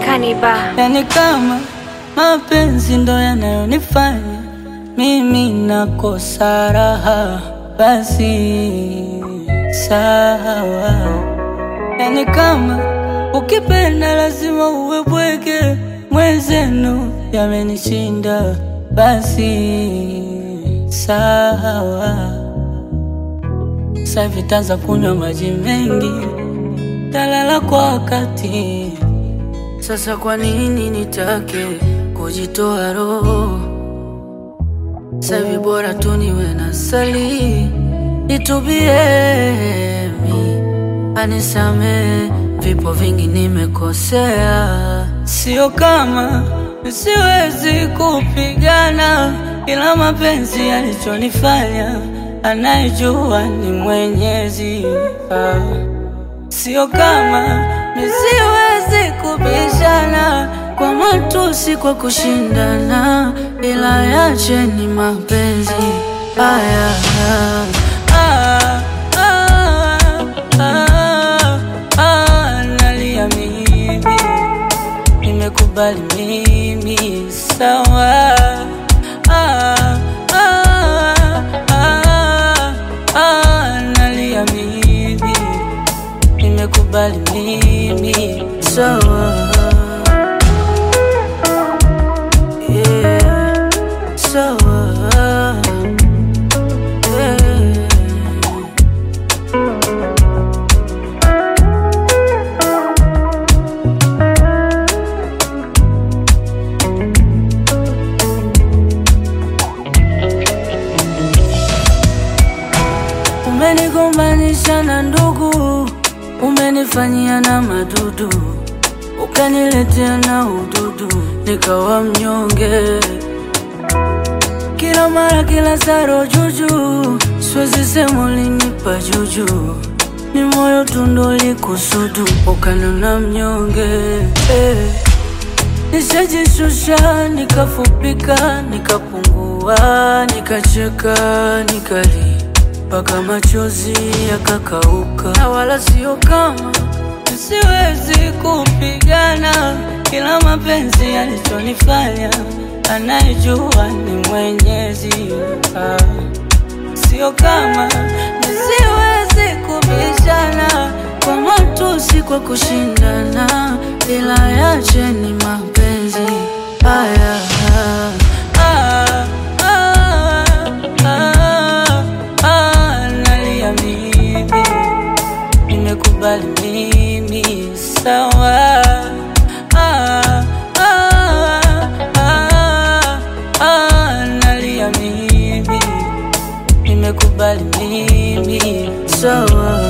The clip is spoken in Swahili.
Kaniba. Yani kama mapenzi ndo yanayonifanya mimi nakosa raha, basi sawa. Yani kama ukipenda lazima uwe bwege, mwenzenu yamenishinda, basi sawa. Sasa hivi taanza kunywa maji mengi, talala kwa wakati sasa kwa nini nitake kujitoa roho? Savi bora tu niwe na sali, nitubie mi anisame, vipo vingi nimekosea, sio kama siwezi kupigana, ila mapenzi yalichonifanya anayejua ni Mwenyezi ah. Sio kama nisiwezi kubishana kwa matusi, kwa kushindana, ila yache ni mapenzi haya. Ah, ah, ah, ah, nalia mimi, nimekubali mimi, sawa. Ah, ah, ah, ah, nalia mimi nimekubali mimi sawa. Yeah, sawa. Yeah. Umenigombanisha na ndugu, umenifanyia na madudu, ukaniletea na ududu, nikawa mnyonge kila mara, kila saro juju, siwezi sema ulinipa juju, ni moyo tundo likusudu, ukanona mnyonge eh. Nishajishusha, nikafupika, nikapungua, nikacheka, nikali mpaka machozi yakakauka, na wala sio kama siwezi kupigana, ila mapenzi yalichonifanya anayejua ni Mwenyezi ah. Sio kama nisiwezi kubishana kwa matusi, kwa kushindana, ila yache ni mapenzi haya. Ah, ah, ah, ah, nalia mimi, nimekubali mimi, sawa. Ah, ah, ah, ah, nalia mimi nimekubali mimi sawa.